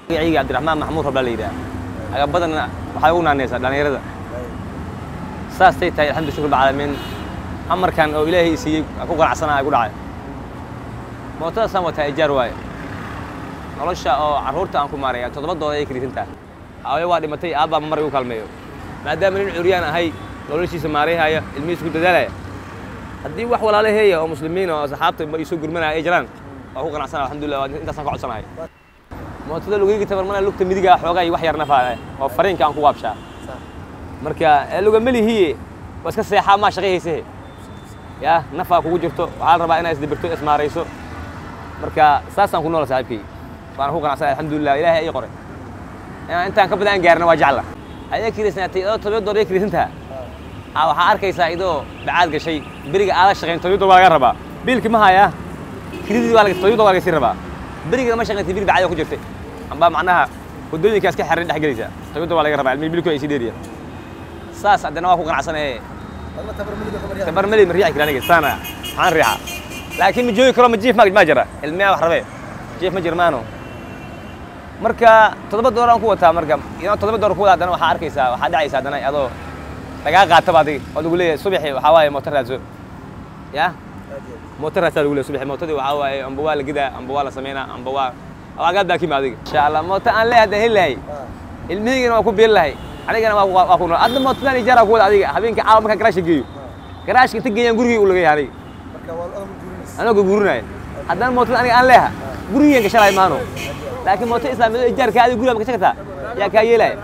magacayga cabdiraxmaan maxamuud rabla la yidhaha agabadanna waxay ugu naanaysaa dhallinyarada saastay tahay alxamdu shukr bacaalamiin amarkan oo ilaahay siiyey aan ku qanacsanaa ku dhacay mootadaasaan wataa ijaar waaye nolosha oo carruurta aan ku maaraya toddobadooda ay kelisantaa haayo waa dhimatay aabbaa mar igu kaalmeeyo maadaama nin curyaan ahay noloshiisa maarayhaya ilmihiisa ku dadaalaya haddii wax walaalaheeya oo muslimiin oo asxaabta ma iisoo gurmanaya ay jiraan waa ku qanacsanaa alxamdulillah intaasaan ka codsanahay mootada lugayga tabarmana lugta midiga xoogaa iyo wax yar nafaa oo fariinka aan ku waabshaa marka lugamelihiye waa iska seexaa maa shaqayhaysahe ya nafaa kugu jirto waxaa la rabaa inaad isdibirto ismaarayso marka saasaan ku noola saaxiibkay waana ku qanacsanay alxamdulillah ilaahay ay qoray inaan intaan ka badan aan gaarna waa jecla ayaa kiriisnaatay idoo todoba door ay kiriisantaha aa waxaa arkaysaa idoo bacaad gashay beriga aala shaqayn todoba door waa laga rabaa biilki ma hayaa kiridii waa todoba door waa laga sii rabaa berigana ma shaqaysay bir bacad ku jirtay amba macnaha waddooyinkaas ka xerin dhex gelaysa todoba door waa laga rabaa ilmihi bilku ay sii dheeriya saas haddana waa ku qanacsanaye tabar meli ma riixi kara aniga saana maxaan riixa laakiin ma joogi karo ma jiif ma jira ilmiyaa wax rabee jiif ma jirmaano marka toddoba door aan ku wataa marka inaan toddoba door ku wada haddana waxaa arkaysaa waxaa dhacaysa haddana adoo lagaa qaataba adiga oo lagu leeyahay subaxi waxaa waaye mooto raadso ya mooto raadsaa lagu leeyahay subaxi mootadii waxaa waaye amba waa la gidaa amba waa la samaynaa amba waa agaad baa kima adiga insha allah mooto aan leeyahay haddaan heli lahay ilmihiigana waa ku biili lahay anigana waa waa ku nool adna mootadan ijaara ku wada adiga habeenkii caawa markaa garaashka geeyo garaashka inta geeyaan gurigii u laga yahay aniga anagoo guurinaya haddana mootada aniga aan leeha gurigeen gashalay maano laakiin mooto islaamiyado ijaarka adiga guriga ma gashan kartaa yaa kaa yeelaya